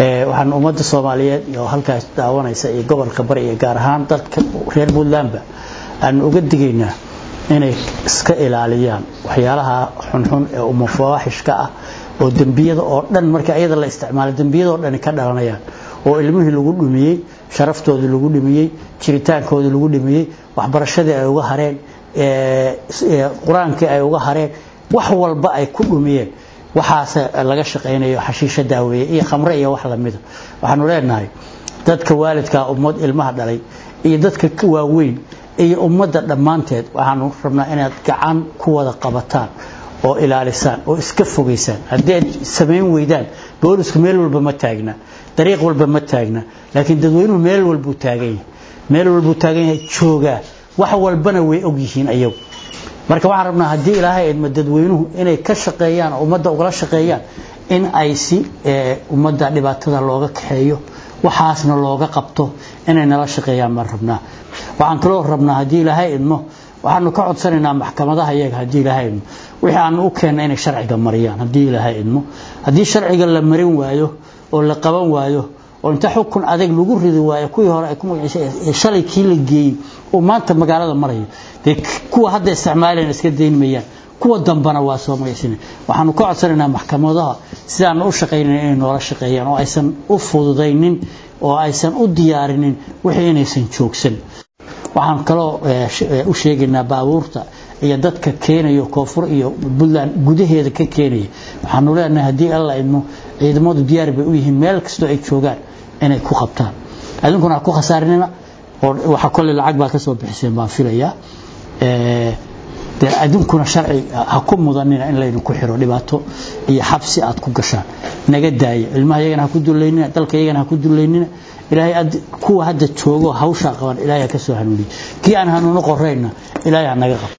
waxaan ummadda soomaaliyeed iyo halkaas daawanaysa iyo gobolka bari iyo gaar ahaan dadka reer puntlandba aanu uga digaynaa inay iska ilaaliyaan waxyaalaha xunxun ee umafawaaxishka ah oo dembiyada oo dhan marka iyada la isticmaalo dembiyada oo dhani ka dhalanayaan oo ilmihii lagu dhumiyey sharaftoodii lagu dhimiyey jiritaankoodii lagu dhimiyey waxbarashadii ay uga hareen qur-aankii ay uga hareen wax walba ay ku dhumiyeen waxaas laga shaqaynayo xashiisho daaweeye iyo khamre iyo wax lamida waxaanu leenahay dadka waalidkaa ummad ilmaha dhalay iyo dadka waaweyn iyo ummadda dhammaanteed waxaanu rabnaa inaad gacan ku wada qabataan oo ilaalisaan oo iska fogaysaan haddii aad samayn weydaan boolisku meel walba ma taagna dariiq walba ma taagna laakiin dadweynuhu meel walbuu taagan yahay meel walbuu taagan yahay joogaa wax walbana way og yihiin ayagu marka waxaan rabnaa haddii ilaahay idma dadweynuhu inay ka shaqeeyaan oo ummadda ugala shaqeeyaan in ay si ummadda dhibaatada looga kaxeeyo waxaasna looga qabto inay nala shaqeeyaan baan rabnaa waxaan kaloo rabnaa haddii ilaahay idmo waxaanu ka codsanaynaa maxkamadaha iyaga haddii ilaahay idmo wixii aanu u keenna inay sharciga mariyaan haddii ilaahay idmo haddii sharciga la marin waayo oo la qaban waayo oo inta xukun adag lagu ridi waayo kuwii hore ay ku magaciisay shalay kii la geeyey oo maanta magaalada marayo dee kuwa hadda isticmaalayna iska dayn mayaan kuwa dambana waa soo magaciisana waxaanu ka codsanaynaa maxkamadaha sidaanu u shaqaynayn inay noola shaqeeyaan oo aysan u fududaynin oo aysan u diyaarinin wixii inaysan joogsan waxaan kaloo u sheegaynaa baabuurta iyo dadka keenayo koonfur iyo puntland gudaheeda ka keenaya waxaanu leenahay haddii alla idmo ciidamadu diyaar bay u yihiin meel kastoo ay joogaan inay ku qabtaan idinkuna ha ku khasaarinina oo waxa kolley lacag baa ka soo bixiseen baan filayaa dee idinkuna sharci ha ku mudanina in laydinku xiro dhibaato iyo xabsi aad ku gashaan naga daaya ilmaha iyagana ha ku dullaynina dalka iyagana ha ku dullaynina ilaahay kuwa hadda joogo hawshaa qaban ilaahay ha ka soo hanuuniye kii aan hanuuno qorayna ilaahay ha naga qabo